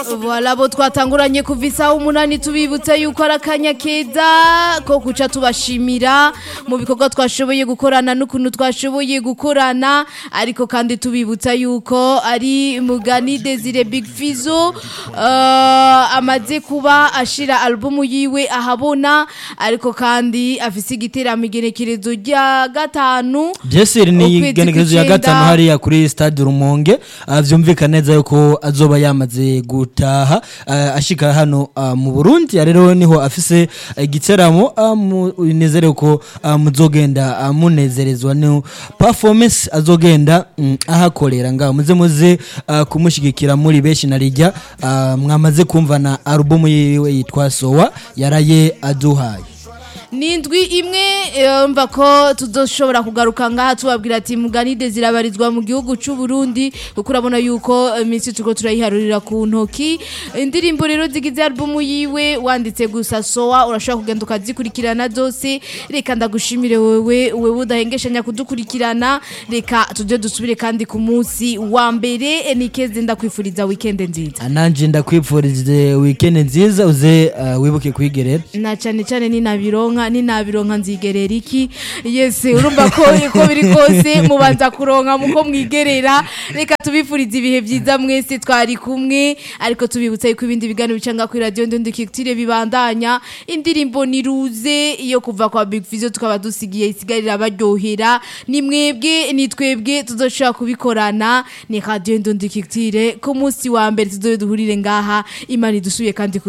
Voilà abo twatanguranye kuva isaha umunani tubibutsa yuko ari akanya keza ko guca tubashimira mu bikorwa twashoboye gukorana n'ukuntu twashoboye gukorana ariko kandi tubibutsa yuko ari mugani Desire Big Fizo uh, amaze kuba ashira albumu yiwe ahabona ariko kandi afise igiteramo igenekerezo rya gatanu Jesiri ni Ukwezi igenekerezo ya kw'icenda. gatanu hariya kuri stade Rumonge Ah, vyumvikana neza yuko azoba yamaze gutaha ah, ashika hano ah, mu Burundi Ah, rero niho afise igiteramo ah, mu- nizere ko ah, muzogenda ah, munezerezwa no performance azogenda mm, ahakorera ngaho muze muze ah, kumushigikira muri benshi narijya ah, mwamaze kumva na album yiwe yitwa Sowa yaraye aduhaye Nindwi imwe eh, mva ko tuzoshobora kugaruka ngaha tubabwira ati muganide zirabarizwa mu gihugu c'u Burundi kuko urabona yuko eh, iminsi turiko turayiharurira ku ntoki indirimbo rero zigize album yiwe wanditse gusa sowa urashobora kugenda ukazikurikirana zose reka ndagushimire wewe wewe udahengeshanya kudukurikirana reka tuje dusubire kandi ku munsi wa mbere eh, nikeze ndakwifuriza weekend nziza nanje ndakwipfurize weekend nziza uze ah, wibuke kwigerera na cyane cyane ninabironka ninabironka nzigerera iki yese urumva ko uko biri kose mubanza kuronka muko mwigerera reka tubifurize ibihe byiza mwese twari kumwe ariko tubibutsa yuko ibindi biganiro bicanga kuri radio ndondikitire bibandanya indirimbo niruze iyo kuva kwa Big Fizzo tukaba dusigiye isigarira baryohera ni mwebwe ni twebwe tuzoshobora kubikorana ni radio ndondikitire ku munsi wa mbere tuzoduhurire ngaha imana idusuye kandi ku